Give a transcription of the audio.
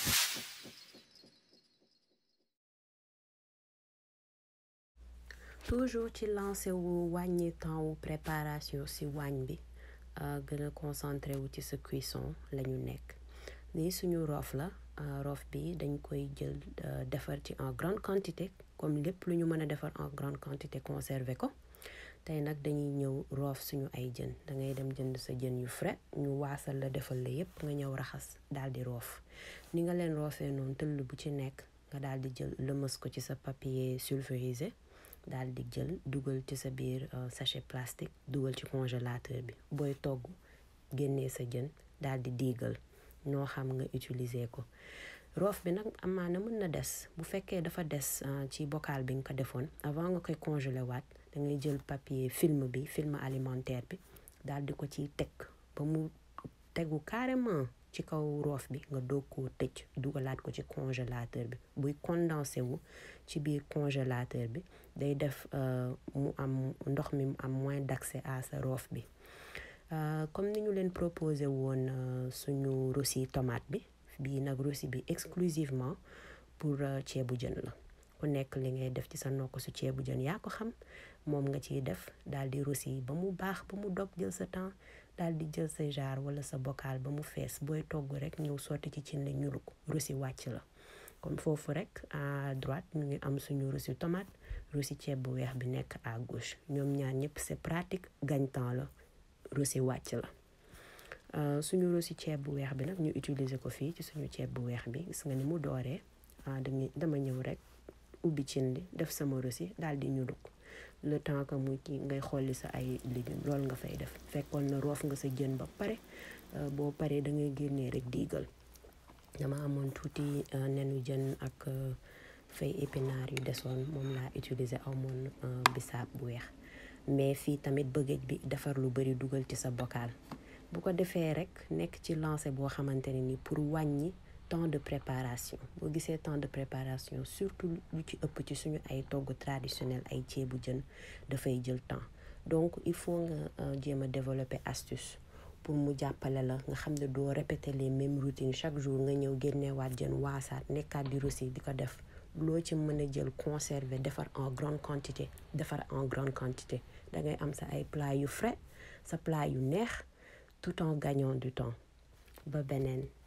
toujours ci lancé wu wàññi temps wu préparation ci waañ bi gën a concentré wu ci sa cuisson la ñu nekk nii suñu roof la roof bi dañ koy jël defar ci en grande quantité comme lépp lu ñu mën a defar en grande quantité conserver ko tey nag dañuy ñëw roof suñu ay jën da ngay dem jënd sa jën yu frais ñu waasal la defal la yépp nga ñëw raxas daal di roof ni nga leen roofee noonu tëll bu ci nekk nga daal di jël lëmas ko ci sa papier sulfurisé daal di jël dugal ci sa biir sachet plastique dugal ci congélateur bi booy togg génnee sa jën daal di diigal ñoo xam nga utiliser ko roof bi nag amaana mën na des bu fekkee dafa des ci bocal bi nga ko defoon avant nga koy congelé waat da ngay jël papier film bi film alimentaire bi daal di ko ciy teg ba mu tegu carrément ci kaw roof bi nga doog koo tëj dugalaat ko ci congélateur bi buy condensé wu ci biir congélateur bi day def mu am ndox mi mu am moins d'accès à sa roof bi comme ni ñu leen proposé woon suñu roussi tomate bi bii nag roussi bi exclusivement pour ceebu jën la ku nekk li ngay def ci sa nokk su ceebu jën yaa ko xam moom nga ciy def daal di roussi ba mu baax ba mu dog jël sa temps daal di jël sa jar wala sa bocal ba mu fees booy togg rek ñëw sotti ci cin la ñulu ko roussi wàcc la kon foofu rek à droite ñu ngi am suñu roussi tomate roussi ceeb bu weex bi nekk à gauche ñoom ñaar ñëpp c'est pratique gagne-temps la roussi wàcc la suñu roussi ceeb bu weex bi nag ñu utiliser ko fii ci suñu ceeb bu weex bi gis nga ni mu dooree dañuy dama ñëw rek ubbi cin li def sama roussi daal di ñulu ko le temps que muy kii ngay xolli sa ay légumes loolu nga fay def fekkoon na roof nga sa jën ba pare boo paree da ngay génnee rek diigal dama amoon tuuti nenu jën ak fay épinards yu desoon moom laa utiliser amoon bisaab bu weex mais fii tamit bëggëj bi defar lu bari dugal ci sa bocal bu ko defee rek nekk ci lancé boo xamante ne ni pour wàññi temps de préparation boo gisee temps de préparation surtout lu ci ëpp ci suñu ay togg traditionnel ay ceebu jën dafay jël temps donc il faut nga jéem a développer astuce pour mu jàppale la nga xam ne doo répéter les mêmes routines chaque jour nga ñëw génneewaat jën waasaat nekkaat di roussi di ko def loo ci mën a jël conserver defar en grande quantité defar en grande quantité da ngay am sa ay plat yu frais sa plat yu neex tout en gagnant du temps ba beneen